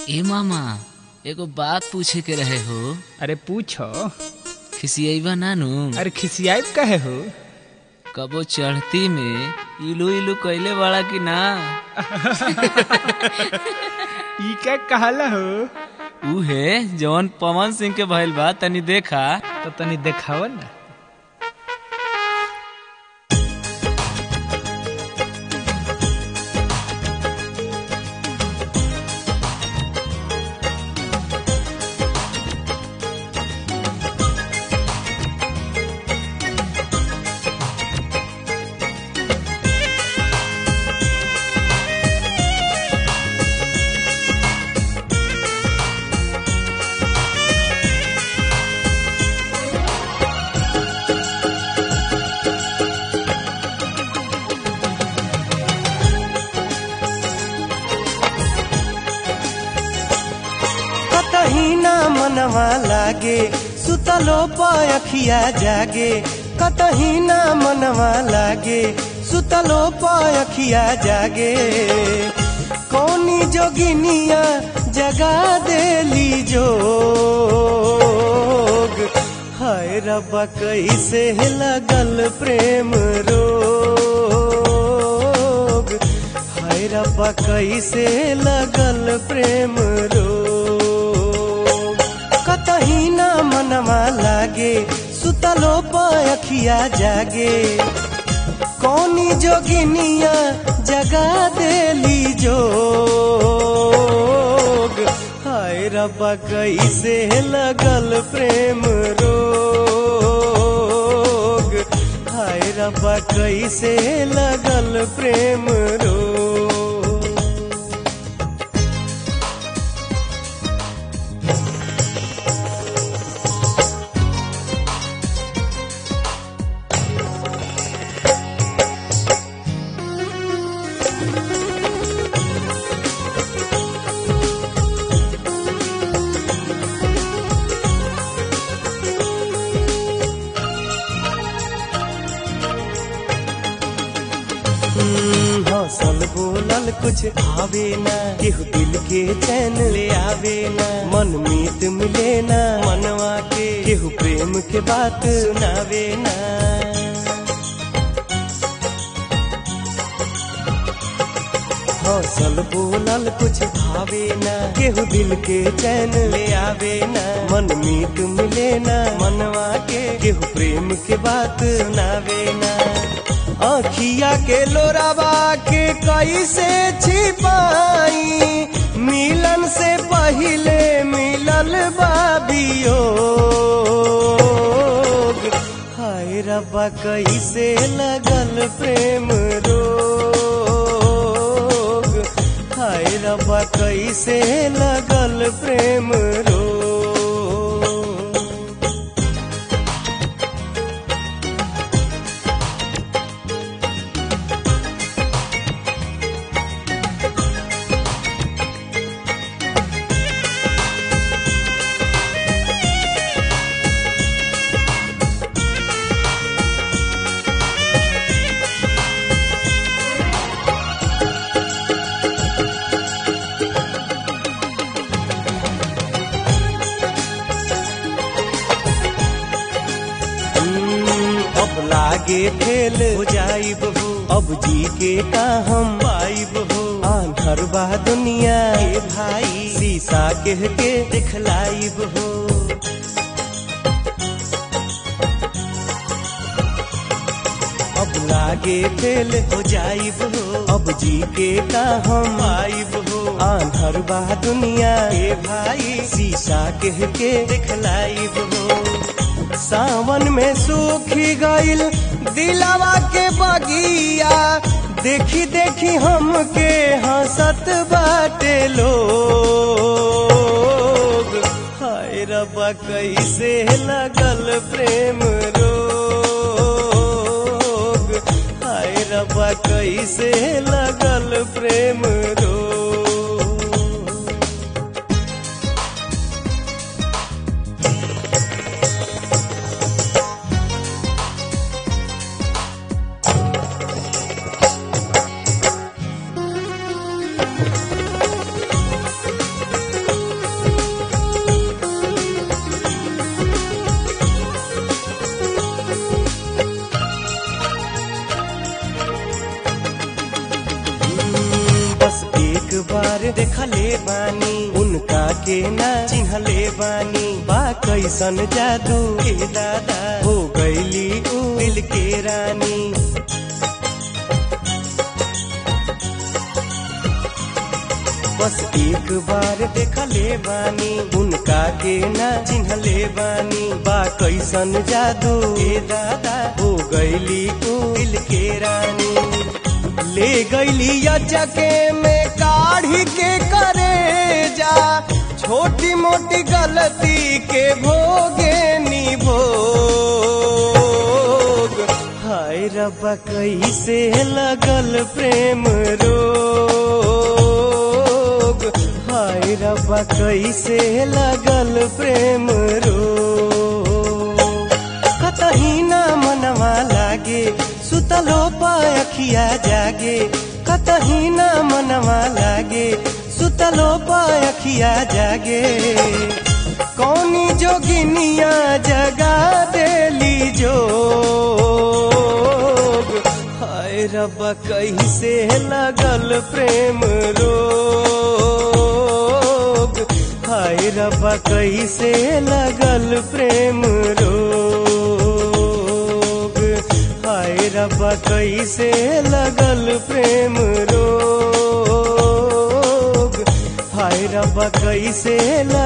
ए मामा एगो बात पूछे के रहे हो अरे पूछो खिसियैबा नानू अरे खिसियाब कहे हो कबो चढ़ती में इलू इलू कैले बड़ा कि ना ई क्या कहला हो उहे जवन पवन सिंह के भइल बा तनी देखा तो तनी देखाव ना कतही ना मनवा लागे सुतलो पखिया जागे कतही ना मनवा लागे सुतलो पखिया जागे कौनी जोगिनिया जगा देली जोग हाय रब्बा कैसे लगल प्रेम रोग हाय रब्बा कैसे लगल प्रेम रोग कतही ना मनवा लागे सुतलो पखिया जागे कौनी जोगिनिया जगा देली जोग हाय रब्बा कैसे लगल प्रेम रोग हाय रब्बा कैसे लगल प्रेम रोग हम्म, हौसल बोलल कुछ आवे ना केहू दिल के चैन ले आवे ना मन मीत मिले ना मनवा के केहू प्रेम के बात सुनावे ना हौसल बोलल कुछ भावे ना केहू दिल के चैन ले आवे ना मन मीत मिले ना मनवा के केहू प्रेम के बात सुनावे ना आखिया के लोरावा के कैसे छिपाई मिलन से पहिले मिलल बाबियो हाय रब्बा कैसे लगल प्रेम रोग हाय रब्बा कैसे लगल प्रेम रोग हम्म, अब लागे फेल हो जाई बहू अब जी के का हम पाई बहू आंधर बा दुनिया के भाई शीशा कह के दिखलाई बहू अब लागे फेल हो जाई बहू अब जी के का हम आई बहू आंधर बा दुनिया के भाई शीशा कह के दिखलाई बहू सावन में सूखी गईल दिलावा के बगिया देखी देखी हमके हंसत बाटे लोग हाय रब्बा कैसे लगल प्रेम रोग हाय रब्बा कैसे लगल प्रेम रोग देखले बानी उनका के ना चिन्हले बानी बा कैसन जादू के दादा हो गईली ऊ दिल के रानी बस एक बार देखले बानी उनका के ना चिन्हले बानी बा कैसन जादू ए दादा हो गईली ऊ दिल के रानी ले गईली अचके में काढ़ी के करे जा छोटी मोटी गलती के भोगे निभोग हाय रब्बा कैसे लगल प्रेम रोग हाय रब्बा कैसे लगल प्रेम रोग कतही ना मनवा लागे सुतलो पायखिया जागे कतही ना मनवा लागे सुतलो पायखिया जागे कौनी जोगिनिया जगा देली जोग हाय रब्बा कैसे लगल प्रेम रोग हाय रब्बा कैसे लगल प्रेम रोग हाय रब्बा कैसे लगल प्रेम रोग हाय रब्बा कैसे लगल